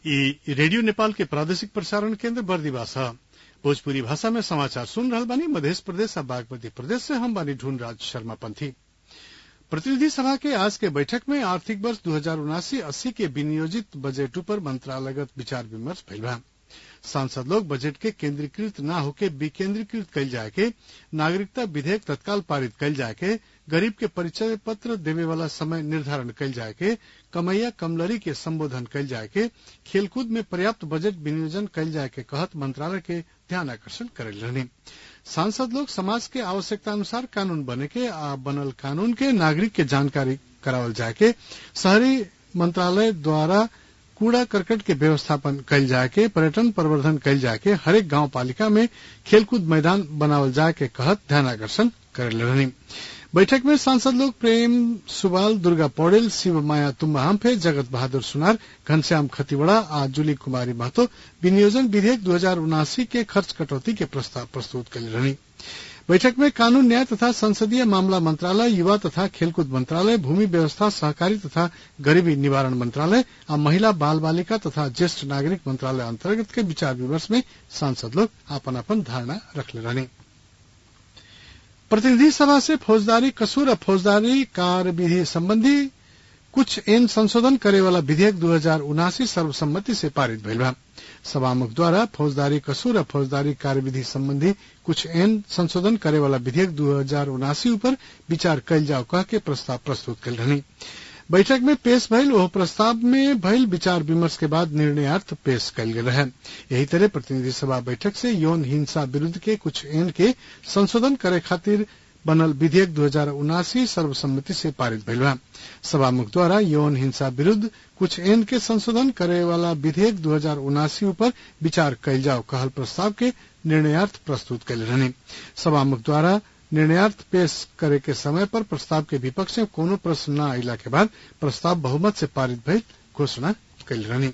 ई रेडियो नेपाल के प्रादेशिक प्रसारण केन्द्र बर्दिवास ह भोजपुरी भाषा में समाचार सुन रहल बानी मध्य प्रदेश आ बागमती प्रदेश से हम बानी ढूंढ राज शर्मा पंथी प्रतिनिधि सभा के आज के बैठक में आर्थिक वर्ष दू हजार उनासी अस्सी के विनियोजित बजट पर मंत्रालयगत विचार विमर्श भइल बा सांसद लोग बजट के केंद्रीकृत न होके विकेंद्रीकृत कइल जाए के नागरिकता विधेयक तत्काल पारित कइल जाए के गरीब के परिचय पत्र देवे वाला समय निर्धारण कइल जाए के कमैया कमलरी के संबोधन कइल जाए के खेलकूद में पर्याप्त बजट विनियोजन कइल जाए के कहत मंत्रालय के ध्यान आकर्षण करेल रहनी सांसद लोग समाज के आवश्यकता अनुसार कानून बने के आ बनल कानून के नागरिक के जानकारी करावल जाए के शहरी मंत्रालय द्वारा कूड़ा करकट के व्यवस्थापन कइल जाए के पर्यटन प्रवर्धन कइल जाए के हरेक गांव पालिका में खेलकूद मैदान बनावल जाए के कहत ध्यान आकर्षण करेल रहनी बैठक में सांसद लोग प्रेम सुबाल दुर्गा पौडेल शिव माया तुम्बा हम्फे जगत बहादुर सुनार घनश्याम खतिवड़ा आ जुली कुमारी महतो विनियोजन विधेयक दू हजार उनासी के खर्च कटौती के प्रस्ताव प्रस्तुत कल रहनी बैठक में कानून न्याय तथा संसदीय मामला मंत्रालय युवा तथा खेलकूद मंत्रालय भूमि व्यवस्था सहकारी तथा गरीबी निवारण मंत्रालय आ महिला बाल बालिका तथा ज्येष्ठ नागरिक मंत्रालय अंतर्गत के विचार विमर्श में सांसद लोग अपन अपन धारणा रखले रहनी प्रतिनिधि सभा से फौजदारी कसूर और फौजदारी कार्यविधि संबंधी कुछ एन संशोधन करे वाला विधेयक दू हजार उनासी सर्वसम्मति से पारित भइल बा सभामुख द्वारा फौजदारी कसूर और फौजदारी कार्यविधि संबंधी कुछ एन संशोधन करे वाला विधेयक दू हजार उनासी ऊपर विचार कइल जाओ कह के प्रस्ताव प्रस्तुत कल रहनी बैठक में पेश भइल ओह प्रस्ताव में भइल विचार विमर्श के बाद निर्णयार्थ पेश कयल गेल रहे यही तरह प्रतिनिधि सभा बैठक से यौन हिंसा विरूद्ध के कुछ एन के संशोधन करे खातिर बनल विधेयक दू हजार उनासी सर्वसम्मति से पारित भइल बा सभामुख द्वारा यौन हिंसा विरूद्ध कुछ एन के संशोधन करे वाला विधेयक दू हजार उनासी ऊपर विचार कयल जाओ कहल प्रस्ताव के निर्णयार्थ प्रस्तुत कयल रहनी सभामुख द्वारा निर्णयार्थ पेश करे के समय पर प्रस्ताव के विपक्ष में कोनो प्रश्न न अला के बाद प्रस्ताव बहुमत से पारित भइल घोषणा कयल रहनी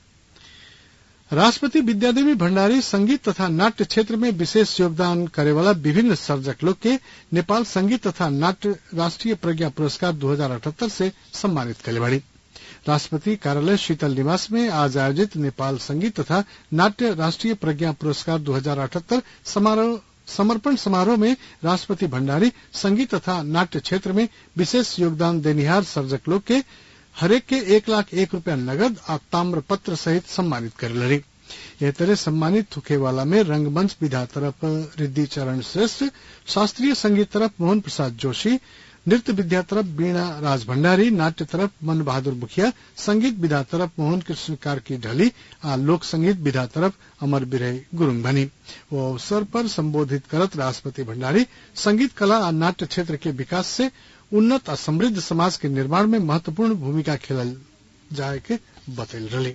राष्ट्रपति विद्यादेवी भण्डारी संगीत तथा नाट्य क्षेत्र में विशेष योगदान करे वाला विभिन्न सर्जक लोग के नेपाल संगीत तथा नाट्य राष्ट्रीय प्रज्ञा पुरस्कार 2078 से सम्मानित कले बाड़ी राष्ट्रपति कार्यालय शीतल निवास में आज आयोजित नेपाल संगीत तथा नाट्य राष्ट्रीय प्रज्ञा पुरस्कार 2078 समारोह समर्पण समारोह में राष्ट्रपति भण्डारी संगीत तथा नाट्य क्षेत्र में विशेष योगदान देनिहार सर्जक लोग के हरेक के एक लाख एक रुपया नगद आ ताम्र पत्र सहित सम्मानित करे लड़ी यह तरह सम्मानित होखे वाला में रंगमंच विधा तरफ रिद्धि चरण श्रेष्ठ शास्त्रीय संगीत तरफ मोहन प्रसाद जोशी नृत्य विद्या तरफ वीणा राज भंडारी नाट्य तरफ मन बहादुर मुखिया संगीत विधा तरफ मोहन कृष्ण कार्की ढली आ लोक संगीत विधा तरफ अमर बिरई गुरुंग बनी वो अवसर पर संबोधित करत राष्ट्रपति भंडारी संगीत कला आ नाट्य क्षेत्र के विकास से उन्नत आ समृद्ध समाज के निर्माण में महत्वपूर्ण भूमिका खेलल जाए के बतैल रही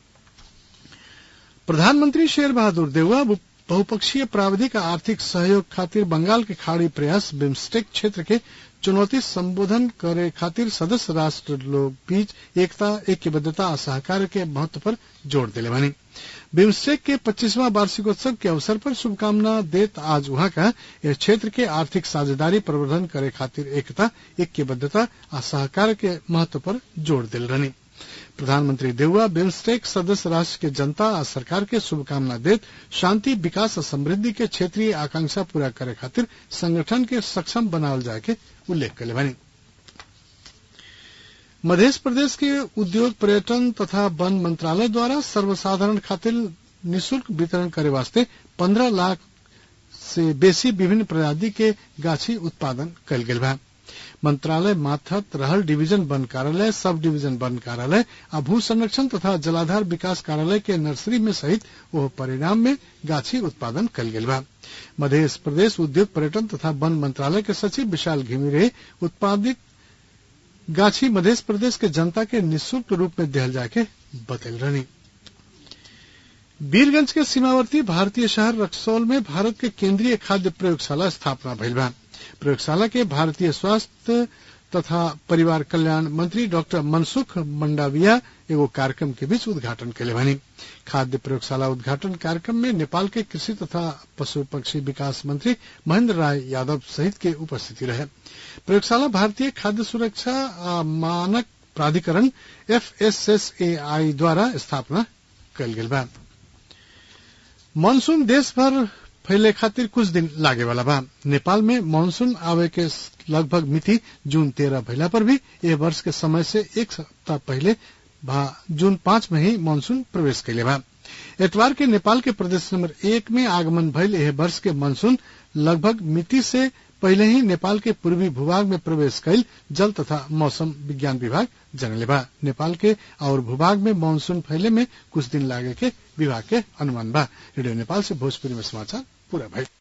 प्रधानमंत्री शेर बहादुर देउवा बहुपक्षीय प्राविधिक आ आर्थिक सहयोग खातिर बंगाल के खाड़ी प्रयास बिम्स्टेक क्षेत्र के चुनौती संबोधन करे खातिर सदस्य राष्ट्र लोग बीच एकता ऐक्यबद्धता और सहकार के महत्व पर जोर दिले बनी बिम्स्टेक के पच्चीसवां वार्षिकोत्सव के अवसर पर शुभकामना देत आज वहां का यह क्षेत्र के आर्थिक साझेदारी प्रवर्धन करे खातिर एकता ऐक्यबद्धता और सहकार के महत्व पर जोर दिल रहनी प्रधानमंत्री देउवा बिम्स्टेक सदस्य राष्ट्र के जनता और सरकार के शुभकामना देत शांति विकास और समृद्धि के क्षेत्रीय आकांक्षा पूरा करे खातिर संगठन के सक्षम बनावल जाए के उल्लेख कले बनी मध्य प्रदेश के उद्योग पर्यटन तथा वन मंत्रालय द्वारा सर्वसाधारण खातिर निशुल्क वितरण करे वास्ते पंद्रह लाख से बेसी विभिन्न प्रजाति के गाछी उत्पादन कल गेल बा मंत्रालय माथत रहल डिवीजन वन कार्यालय सब डिवीजन वन कार्यालय आ भू संरक्षण तथा जलाधार विकास कार्यालय के नर्सरी में सहित वह परिणाम में गाछी उत्पादन कल गेल बा मध्य प्रदेश उद्योग पर्यटन तथा वन मंत्रालय के सचिव विशाल घिमिरे उत्पादित गाछी मध्य प्रदेश के जनता के निःशुल्क रूप में दिहल जाके बतल रहनी वीरगंज के सीमावर्ती भारतीय शहर रक्सौल में भारत के केंद्रीय खाद्य प्रयोगशाला स्थापना भइल बा प्रयोगशाला के भारतीय स्वास्थ्य तथा परिवार कल्याण मंत्री डॉक्टर मनसुख मंडाविया एगो कार्यक्रम के बीच उद्घाटन कैले बनी खाद्य प्रयोगशाला उद्घाटन कार्यक्रम में नेपाल के कृषि तथा पशु पक्षी विकास मंत्री महेंद्र राय यादव सहित के उपस्थिति रहे प्रयोगशाला भारतीय खाद्य सुरक्षा मानक प्राधिकरण एफएसएसएआई द्वारा स्थापना कल गेल बा मानसून देश भर फैले खातिर कुछ दिन लागे वाला बा नेपाल में मानसून आवे के लगभग मिति जून तेरह भइला पर भी यह वर्ष के समय से एक सप्ताह पहले जून पांच में ही मानसून प्रवेश कैले बा एतवार के नेपाल के प्रदेश नंबर एक में आगमन भइल यह वर्ष के मानसून लगभग मिति से पहले ही नेपाल के पूर्वी भूभाग में प्रवेश कैल जल तथा मौसम विज्ञान विभाग जनले बा नेपाल के और भूभाग में मानसून फैले में कुछ दिन लागे के विभाग के अनुमान बा रेडियो नेपाल से भोजपुरी में समाचार पूरा भइल